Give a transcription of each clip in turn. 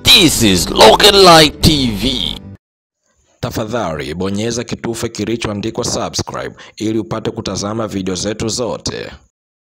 This is Local Light TV. Tafadhali bonyeza kitufe kilichoandikwa subscribe ili upate kutazama video zetu zote.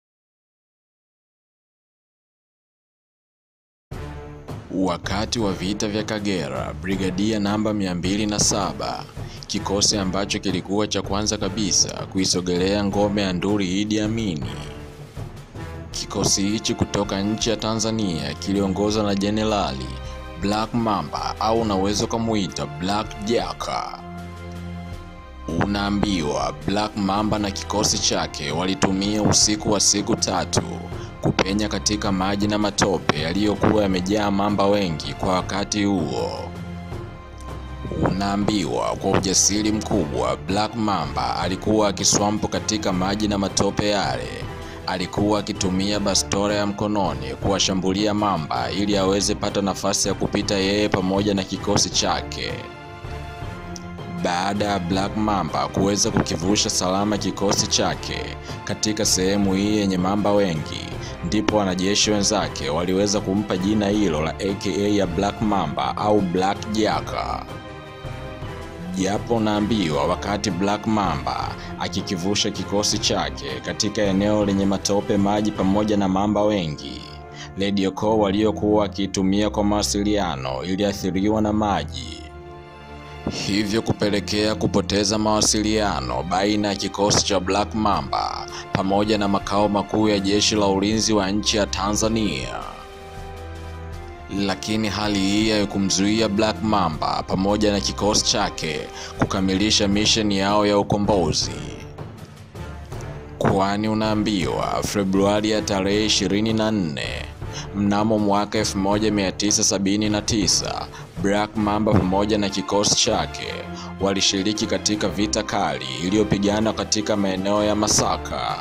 Wakati wa vita vya Kagera, brigadia namba 207, kikosi ambacho kilikuwa cha kwanza kabisa kuisogelea ngome ya Nduli Idi Amini. Kikosi hichi kutoka nchi ya Tanzania kiliongozwa na Jenerali Black Mamba au unaweza ukamuita Black Jaka. Unaambiwa Black Mamba na kikosi chake walitumia usiku wa siku tatu kupenya katika maji na matope yaliyokuwa yamejaa mamba wengi kwa wakati huo. Unaambiwa kwa ujasiri mkubwa Black Mamba alikuwa akiswampo katika maji na matope yale. Alikuwa akitumia bastora ya mkononi kuwashambulia mamba ili aweze pata nafasi ya kupita yeye pamoja na kikosi chake. Baada ya Black Mamba kuweza kukivusha salama kikosi chake katika sehemu hii yenye mamba wengi, ndipo wanajeshi wenzake waliweza kumpa jina hilo la aka ya Black Mamba au Black Jaka. Japo unaambiwa wakati Black Mamba akikivusha kikosi chake katika eneo lenye matope, maji pamoja na mamba wengi, radio call waliokuwa wakiitumia kwa mawasiliano iliathiriwa na maji, hivyo kupelekea kupoteza mawasiliano baina ya kikosi cha Black Mamba pamoja na makao makuu ya jeshi la ulinzi wa nchi ya Tanzania. Lakini hali hii haikumzuia Black Mamba pamoja na kikosi chake kukamilisha misheni yao ya ukombozi, kwani unaambiwa Februari ya tarehe 24 mnamo mwaka 1979 Black Mamba pamoja na kikosi chake walishiriki katika vita kali iliyopigana katika maeneo ya Masaka.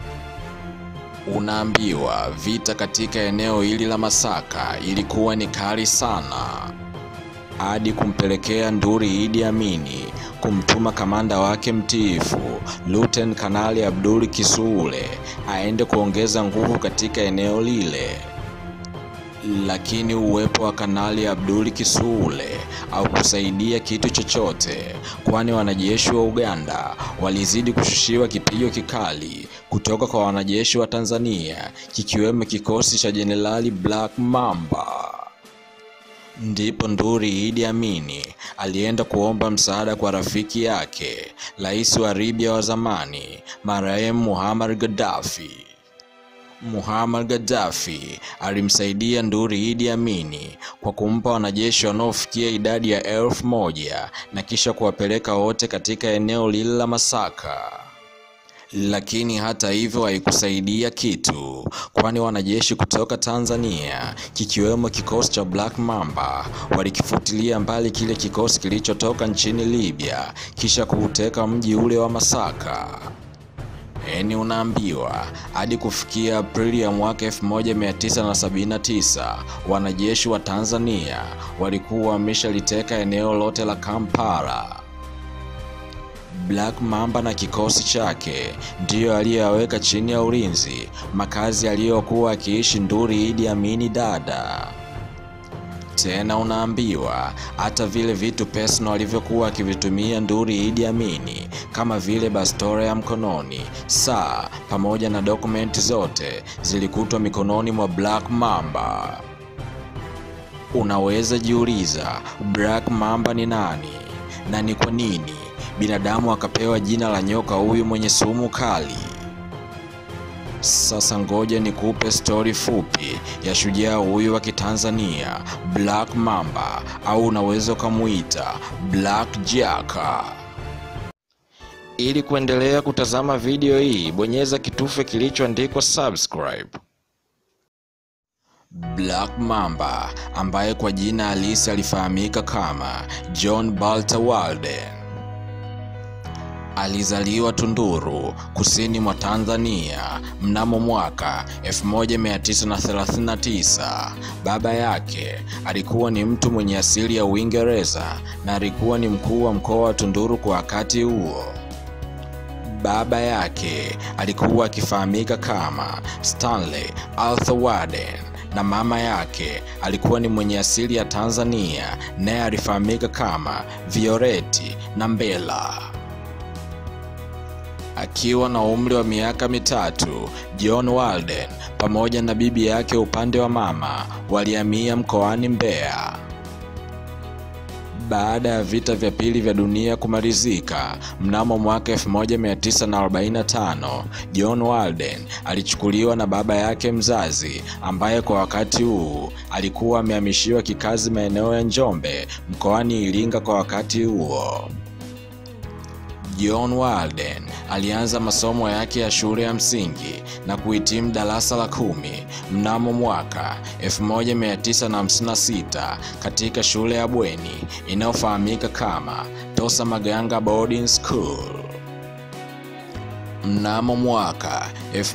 Unaambiwa vita katika eneo hili la Masaka ilikuwa ni kali sana, hadi kumpelekea Nduli Idi Amini kumtuma kamanda wake mtiifu Luten Kanali Abdul Kisuule aende kuongeza nguvu katika eneo lile. Lakini uwepo wa Kanali Abdul Kisuule au kusaidia kitu chochote, kwani wanajeshi wa Uganda walizidi kushushiwa kipigo kikali kutoka kwa wanajeshi wa Tanzania, kikiwemo kikosi cha Jenerali Black Mamba. Ndipo Nduli Idi Amini alienda kuomba msaada kwa rafiki yake, rais wa Libya wa zamani, marehemu Muammar Gaddafi. Muammar Gaddafi alimsaidia Nduli Idi Amini kwa kumpa wanajeshi wanaofikia idadi ya elfu moja na kisha kuwapeleka wote katika eneo lile la Masaka. Lakini hata hivyo haikusaidia kitu, kwani wanajeshi kutoka Tanzania kikiwemo kikosi cha Black Mamba walikifutilia mbali kile kikosi kilichotoka nchini Libya kisha kuuteka mji ule wa Masaka. Eni unaambiwa hadi kufikia Aprili ya mwaka 1979 wanajeshi wa Tanzania walikuwa wameshaliteka eneo lote la Kampala. Black Mamba na kikosi chake ndiyo aliyoweka chini ya ulinzi makazi aliyokuwa akiishi Nduli Idi Amini dada. Tena unaambiwa hata vile vitu personal alivyokuwa akivitumia Nduli Idi Amini kama vile bastora ya mkononi, saa pamoja na dokumenti zote zilikutwa mikononi mwa Black Mamba. Unaweza jiuliza Black Mamba ni nani na ni kwa nini binadamu akapewa jina la nyoka huyu mwenye sumu kali? Sasa ngoja nikupe stori fupi ya shujaa huyu wa Kitanzania Black Mamba au unaweza ukamuita Black Jaka. Ili kuendelea kutazama video hii, bonyeza kitufe kilichoandikwa subscribe. Black Mamba ambaye kwa jina halisi alifahamika kama John Balter Walden alizaliwa Tunduru, kusini mwa Tanzania mnamo mwaka 1939. Baba yake alikuwa ni mtu mwenye asili ya Uingereza na alikuwa ni mkuu wa mkoa wa Tunduru kwa wakati huo. Baba yake alikuwa akifahamika kama Stanley Arthur Warden na mama yake alikuwa ni mwenye asili ya Tanzania, naye alifahamika kama Violeti Nambela. Akiwa na umri wa miaka mitatu, John Walden pamoja na bibi yake upande wa mama walihamia mkoani Mbeya. Baada ya vita vya pili vya dunia kumalizika mnamo mwaka 1945, John Walden alichukuliwa na baba yake mzazi ambaye kwa wakati huu alikuwa amehamishiwa kikazi maeneo ya Njombe mkoani Iringa kwa wakati huo. John Walden alianza masomo yake ya shule ya msingi na kuhitimu darasa la kumi mnamo mwaka 1956 katika shule ya bweni inayofahamika kama Tosa Maganga Boarding School. Mnamo mwaka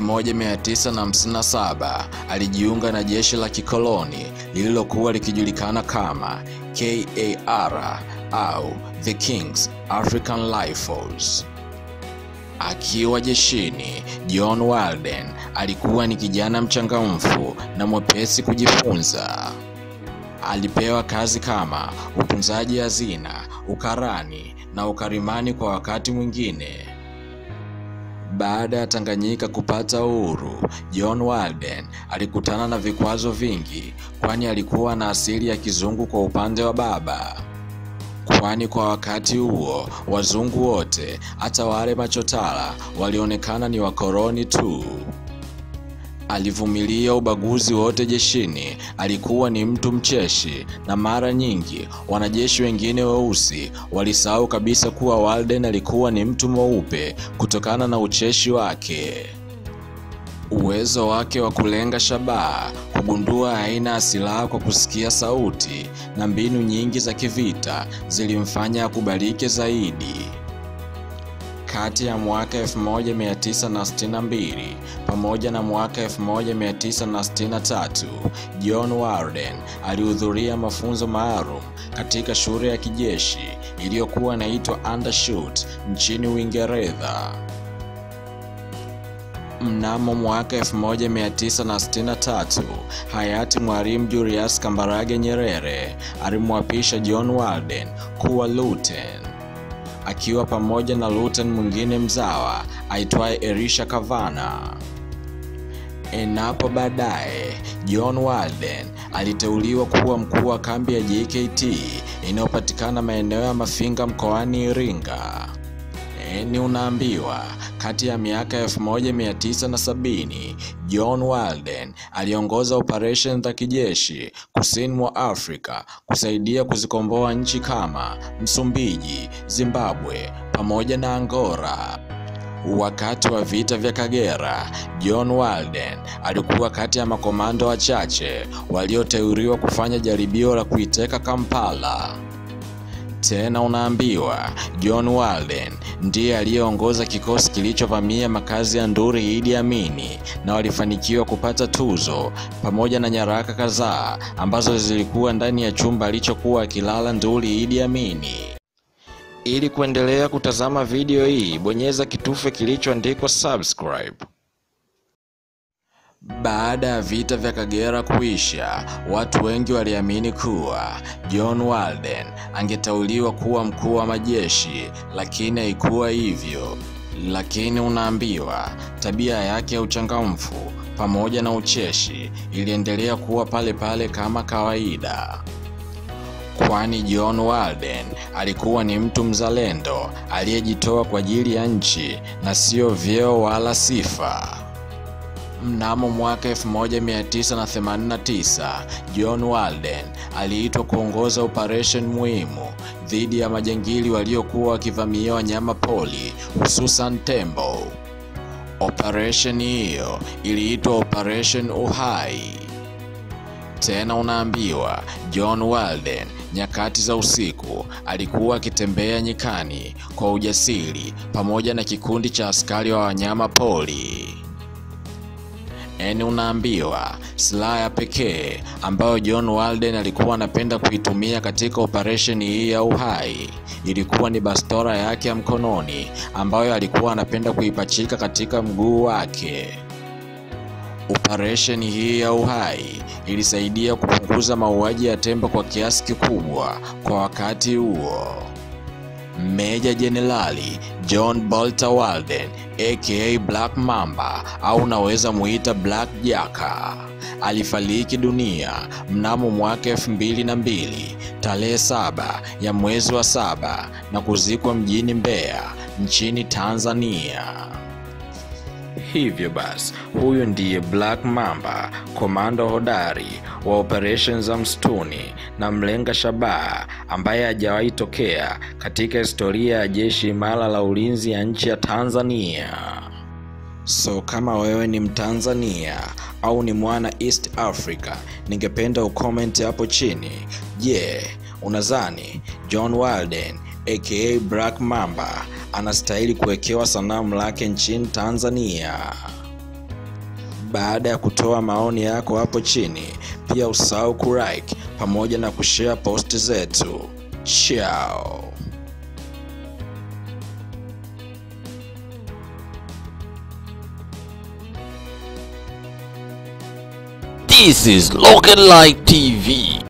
1957 alijiunga na jeshi la kikoloni lililokuwa likijulikana kama KAR au The King's African Rifles. Akiwa jeshini, John Walden alikuwa ni kijana mchangamfu na mwepesi kujifunza. Alipewa kazi kama utunzaji hazina, ukarani na ukarimani kwa wakati mwingine. Baada ya Tanganyika kupata uhuru, John Walden alikutana na vikwazo vingi, kwani alikuwa na asili ya kizungu kwa upande wa baba kwani kwa wakati huo wazungu wote hata wale machotara walionekana ni wakoloni tu. Alivumilia ubaguzi wote jeshini. Alikuwa ni mtu mcheshi, na mara nyingi wanajeshi wengine weusi walisahau kabisa kuwa Walden alikuwa ni mtu mweupe kutokana na ucheshi wake. Uwezo wake wa kulenga shabaha, kugundua aina ya silaha kwa kusikia sauti na mbinu nyingi za kivita zilimfanya akubalike zaidi. Kati ya mwaka 1962 pamoja na mwaka 1963, John Walden alihudhuria mafunzo maalum katika shule ya kijeshi iliyokuwa inaitwa Undershoot nchini Uingereza. Mnamo mwaka 1963 hayati Mwalimu Julius Kambarage Nyerere alimwapisha John Walden kuwa luten, akiwa pamoja na luten mwingine mzawa aitwaye Elisha Kavana. Enapo baadaye John Walden aliteuliwa kuwa mkuu wa kambi ya JKT inayopatikana maeneo ya Mafinga mkoani Iringa. Ni unaambiwa kati ya miaka 1970 John Walden aliongoza operation za kijeshi kusini mwa Afrika kusaidia kuzikomboa nchi kama Msumbiji, Zimbabwe pamoja na Angola. Wakati wa vita vya Kagera, John Walden alikuwa kati ya makomando wachache walioteuliwa kufanya jaribio la kuiteka Kampala. Tena unaambiwa John Walden ndiye aliyeongoza kikosi kilichovamia makazi ya Nduri Idi Amini na walifanikiwa kupata tuzo pamoja na nyaraka kadhaa ambazo zilikuwa ndani ya chumba alichokuwa akilala Nduri Idi Amini. Ili kuendelea kutazama video hii, bonyeza kitufe kilichoandikwa subscribe. Baada ya vita vya Kagera kuisha, watu wengi waliamini kuwa John Walden angeteuliwa kuwa mkuu wa majeshi, lakini haikuwa hivyo. Lakini unaambiwa tabia yake ya uchangamfu pamoja na ucheshi iliendelea kuwa pale pale kama kawaida, kwani John Walden alikuwa ni mtu mzalendo aliyejitoa kwa ajili ya nchi na sio vyeo wala sifa. Mnamo mwaka 1989 John Walden aliitwa kuongoza operation muhimu dhidi ya majangili waliokuwa wakivamia wanyama pori hususan tembo. Operation hiyo iliitwa Operation Uhai. Tena unaambiwa John Walden nyakati za usiku alikuwa akitembea nyikani kwa ujasiri pamoja na kikundi cha askari wa wanyama pori. Eni unaambiwa silaha ya pekee ambayo John Walden alikuwa anapenda kuitumia katika operesheni hii ya Uhai ilikuwa ni bastola yake ya mkononi ambayo alikuwa anapenda kuipachika katika mguu wake. Operesheni hii ya Uhai ilisaidia kupunguza mauaji ya tembo kwa kiasi kikubwa kwa wakati huo. Meja Jenerali John Bolter Walden aka Black Mamba au unaweza muita Black Jaka alifariki dunia mnamo mwaka elfu mbili na mbili tarehe saba ya mwezi wa saba na kuzikwa mjini Mbeya nchini Tanzania. Hivyo basi, huyu ndiye Black Mamba, komando hodari wa operesheni za msituni na mlenga shabaha ambaye hajawahi tokea katika historia ya jeshi imara la ulinzi ya nchi ya Tanzania. So kama wewe ni Mtanzania au ni mwana East Africa, ningependa ucomment hapo chini. Je, yeah, unadhani John Walden aka Black Mamba anastahili kuwekewa sanamu lake nchini Tanzania? Baada ya kutoa maoni yako hapo chini, pia usahau kulike pamoja na kushare post zetu. Ciao. This is Local Light TV.